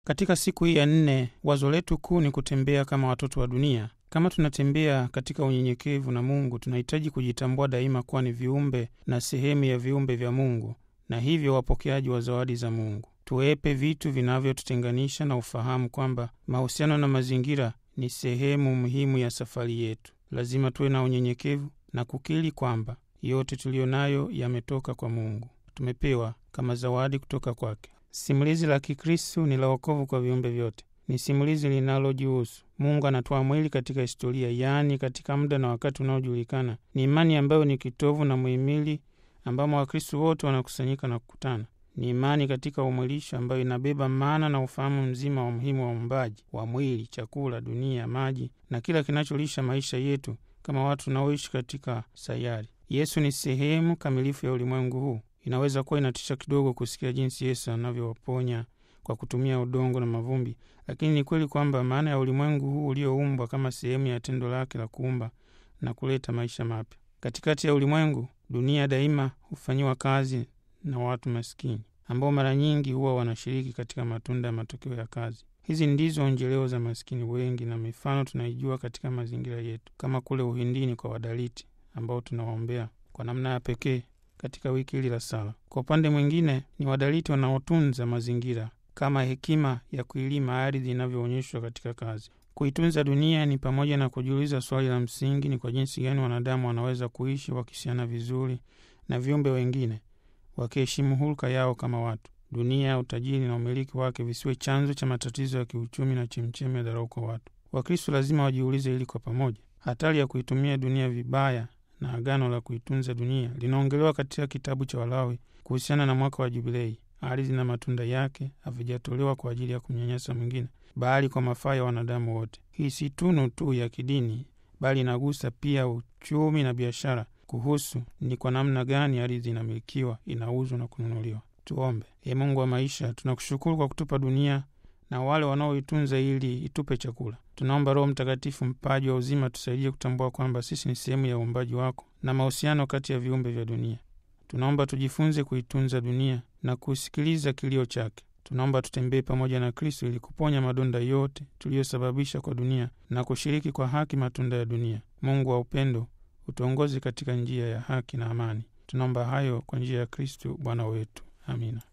Katika siku hii ya nne, wazo letu kuu ni kutembea kama watoto wa dunia. Kama tunatembea katika unyenyekevu na Mungu, tunahitaji kujitambua daima kuwa ni viumbe na sehemu ya viumbe vya Mungu, na hivyo wapokeaji wa zawadi za Mungu. Tuepe vitu vinavyotutenganisha na ufahamu kwamba mahusiano na mazingira ni sehemu muhimu ya safari yetu. Lazima tuwe na unyenyekevu na kukiri kwamba yote tuliyo nayo yametoka kwa Mungu, tumepewa kama zawadi kutoka kwake. Simulizi la Kikristu ni la wokovu kwa viumbe vyote. Ni simulizi linalojihusu Mungu anatoa mwili katika historia, yaani katika muda na wakati unaojulikana. Ni imani ambayo ni kitovu na muhimili ambamo Wakristu wote wanakusanyika na kukutana. Ni imani katika umwilisho ambayo inabeba maana na ufahamu mzima wa umuhimu wa uumbaji wa mwili, chakula, dunia, maji na kila kinacholisha maisha yetu kama watu tunaoishi katika sayari. Yesu ni sehemu kamilifu ya ulimwengu huu. Inaweza kuwa inatisha kidogo kusikia jinsi Yesu anavyowaponya kwa kutumia udongo na mavumbi, lakini ni kweli kwamba maana ya ulimwengu huu ulioumbwa kama sehemu ya tendo lake la kuumba na kuleta maisha mapya. Katikati ya ulimwengu, dunia daima hufanyiwa kazi na watu maskini ambao mara nyingi huwa wanashiriki katika matunda ya matokeo ya kazi. Hizi ndizo onjeleo za maskini wengi, na mifano tunaijua katika mazingira yetu, kama kule Uhindini kwa Wadaliti ambao tunawaombea kwa namna ya pekee katika wiki hili la sala. Kwa upande mwingine, ni Wadaliti wanaotunza mazingira kama hekima ya kuilima ardhi inavyoonyeshwa katika kazi. Kuitunza dunia ni pamoja na kujiuliza swali la msingi: ni kwa jinsi gani wanadamu wanaweza kuishi wakisiana vizuri na viumbe wengine, wakiheshimu hulka yao kama watu. Dunia, utajiri na umiliki wake visiwe chanzo cha matatizo ya kiuchumi na chemchemi ya dharau kwa watu. Wakristo lazima wajiulize hili kwa pamoja. Hatari ya kuitumia dunia vibaya na agano la kuitunza dunia linaongelewa katika kitabu cha Walawi kuhusiana na mwaka wa Jubilei. Ardhi na matunda yake havijatolewa kwa ajili ya kumnyanyasa mwingine, bali kwa mafaa ya wanadamu wote. Hii si tunu tu ya kidini, bali inagusa pia uchumi na biashara, kuhusu ni kwa namna gani ardhi inamilikiwa, inauzwa na kununuliwa. Tuombe. Ee Mungu wa maisha, tunakushukuru kwa kutupa dunia na wale wanaoitunza ili itupe chakula. Tunaomba Roho Mtakatifu, mpaji wa uzima, tusaidie kutambua kwamba sisi ni sehemu ya uumbaji wako na mahusiano kati ya viumbe vya dunia. Tunaomba tujifunze kuitunza dunia na kusikiliza kilio chake. Tunaomba tutembee pamoja na Kristo ili kuponya madonda yote tuliyosababisha kwa dunia na kushiriki kwa haki matunda ya dunia. Mungu wa upendo, utuongoze katika njia ya haki na amani. Tunaomba hayo kwa njia ya Kristo Bwana wetu. Amina.